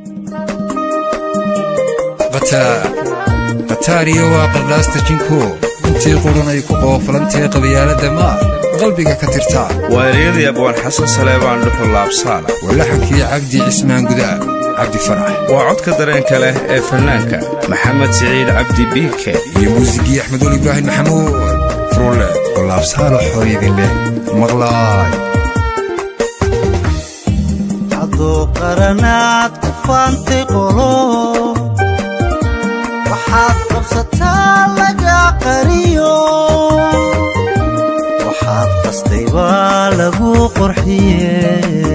khataariyo waa qardhaasta jinku intii qudhanay ku qoofalantee qabyaaladda maa qalbiga ka tirtaa waa eryadii abwaan xasan saleebaan dhuxul laabsaana waa laxankii cabdi cismaan gudaa cabdi farax waa codka dareenka leh ee fannaanka maxamed siciid cabdi biike iyo muusigii axmedul ibraahim maxamuud furulle oo laabsaalo xooyadin leh maqlaay hadduu qaranaad ku faantay qolo waxaad qabsataa laga qariyo waxaad qastay baa lagu qorxiye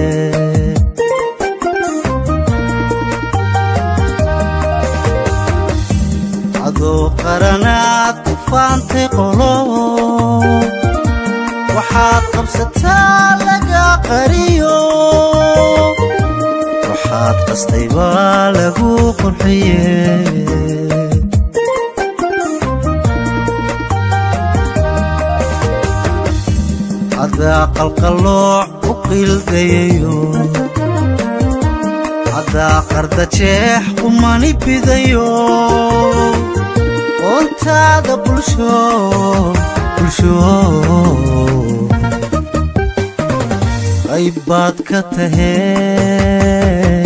hadduu qaranaad ku faantay qolo waxaad qabsataa laga qariyo waxaad qastay baa lagu qorxiye haddaa qalqallooc u qiildayayo haddaa qardajeex qumani bidayo qoontaada bulsho bulsho qayb baad ka tahee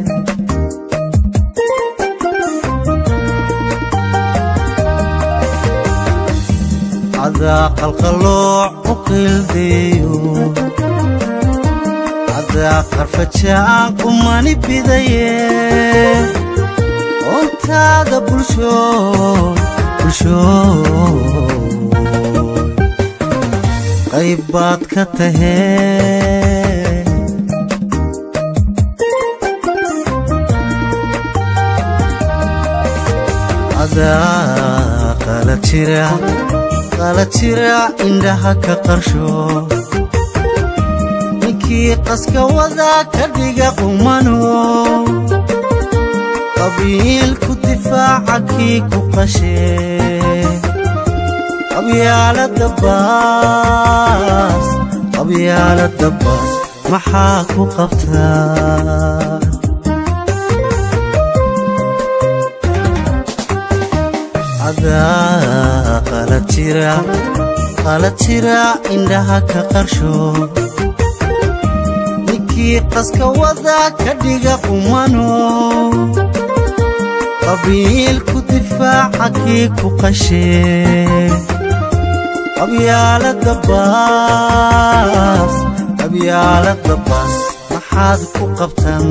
haddaa qalqallooc u qiildayayo haddaa qarfajaan qumani bidaye qoontaada bulsho bulsho qayb baad ka tahee adaa qala jira qala jira indhaha ka qarsho ninkii qaska wadaa ka dhiga qumano qabiilku difaaca kii ku qashee qabyaalada baas qabyaalada baas maxaa ku qabtaa adaa qala jira qala jira indhaha ka qarsho ninkii qaska wadaa ka dhiga qumano qabiilku difaaca kii ku qashee qabyaalada baas qabyaalada baas maxaad ku qabtan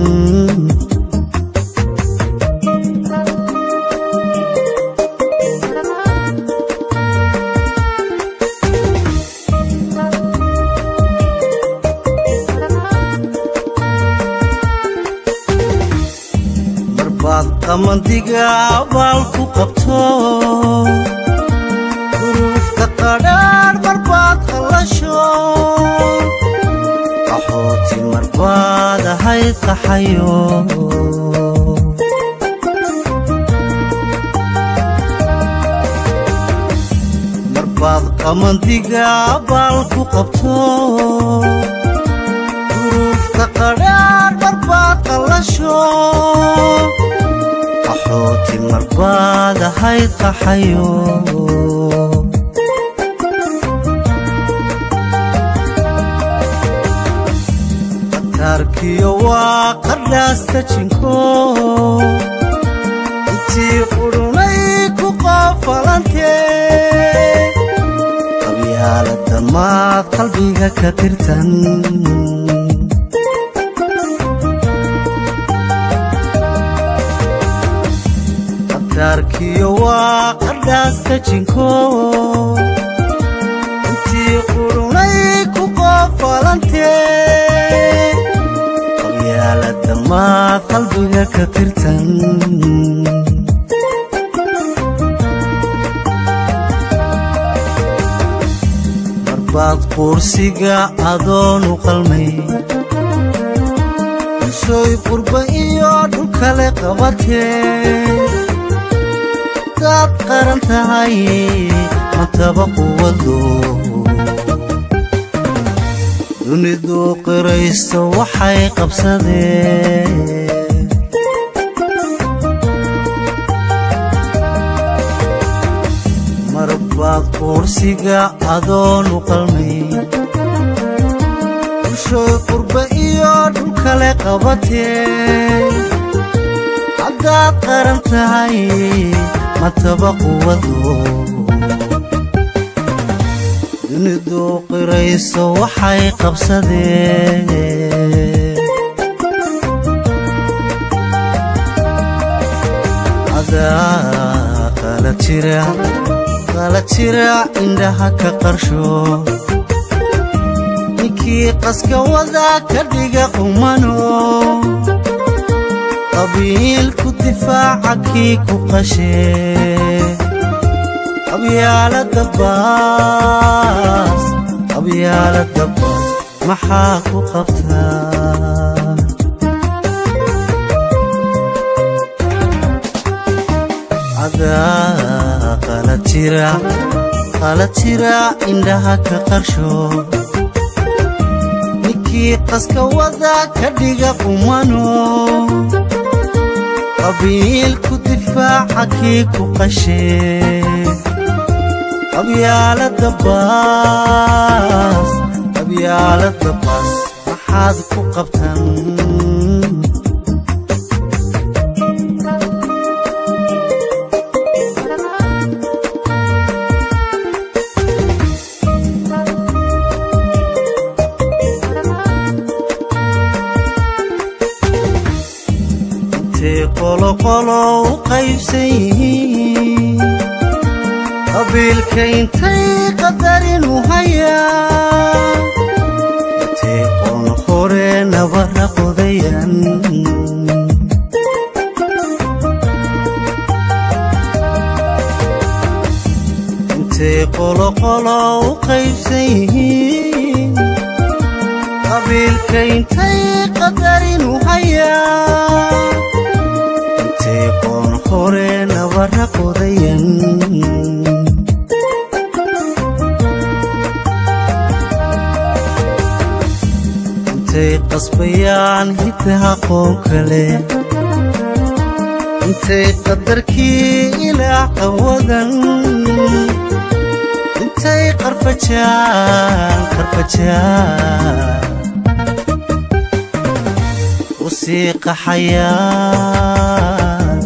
marbaad qamandiga abaal ku qabto duruufta qadhaadh marbaad qallasho qaxooti marbaad ahayd qaxayo marbaad qamandiga abaal ku qabto duruufta qadhaadh marbaad qallasho qaxooti marbaad ahayd qaxayo qataarkiyo waa qadhaasta jinko intii qudhunay ku qoofalantee qabyaalada maad qalbiga ka tirtan qataarkiyo waa qadhaasta jinko intii qudhunay ku qoofalantee qabyaalada maad qalbiga ka tirtan marbaad quursiga adoonu qalmay bulshooy qurba iyo dhulkale qabatee daad qaran tahay mataba quwado dunidu qiraysto waxay qabsadeen quursiga adoonu qalmay bulshooy qurba iyo dhul kale qabatee haddaad qaran tahay mataba quwado dunidu qirayso waxay qabsadeen adaa qala jira qala jira indhaha ka qarsho ninkii qaska wada ka dhiga qumano qabiilku difaaca kii ku qashee qabyaalada baas qabyaalada baas maxaa ku qabtaa cadaa qala jira qala jira indhaha ka qarsho ninkii qaska wada ka dhiga qumano qabiilku difaaca kii ku qashee qabyaalada baas qabyaalada baas maxaad ku qabtan intay qoloqolo u qaybsan yihiin qabiilka intay qadarin u hayaan intay qoon hore nabara qodayan intay qoloqolo u qaybsan yihiin qabiilka intay qadarin u hayaan intay qoon hore nabara qodayan intay qasbayaan hiddaha qoon kale intay qadarkii ilaah qawadan intay qarfajaan qarfajaan u sii qaxayaan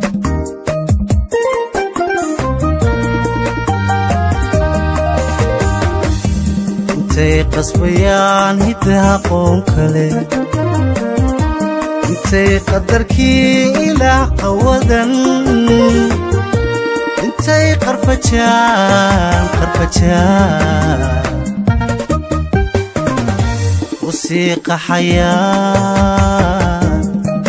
intay qasbayaan hiddaha qoon kale intay qadarkii ilaah qawadan intay qarfajaan qarfajaan u sii qaxayaan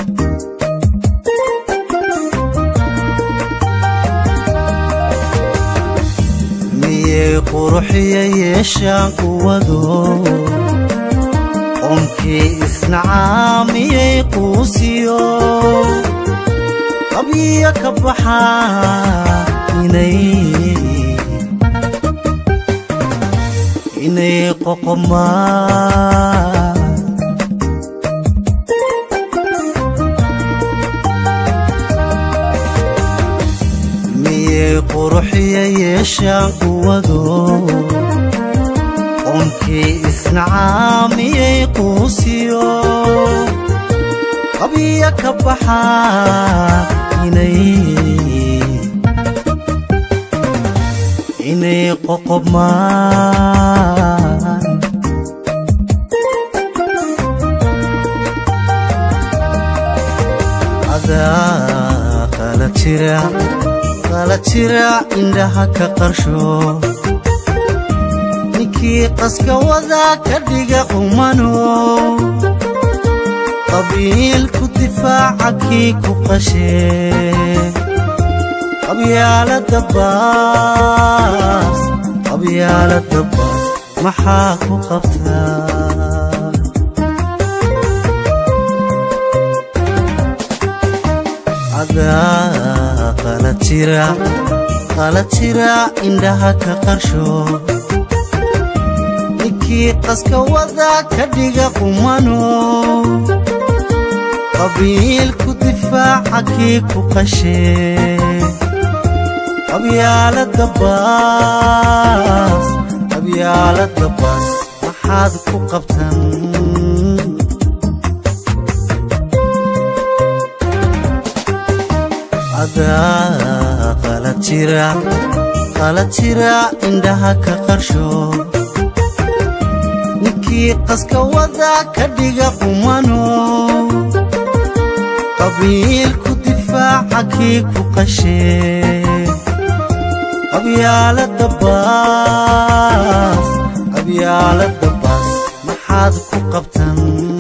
miyay quruxiya yeeshaan quwado qoomkii isnacaa miyay quusiyo qabyiya ka baxaa inay inay qoqomaan miyay quruxiya yeeshaan quwado qoomkii isnacaa miyay quusiyo qabya ka baxaa inay inay qoqomaan adaa qala jira qala jira indhaha ka qarsho ninkii qaska wada ka dhiga qumano qabiilku difaaca kii ku qashee qabyaalada baas qabyaalada baas maxaa ku qabtaa cadaa qala jira qala jira indhaha ka qarsho ninkii qaska wada ka dhiga qumano qabiilku difaaca kii ku qashee qabyaalada baas qabyaalada baas maxaad ku qabtan adaa qalad jira qalad jira indhaha ka qarsho ninkii qaska wada ka dhiga qumano qabiilku difaaca kii ku qashee qabyaalada baas qabyaalada baas maxaad ku qabtan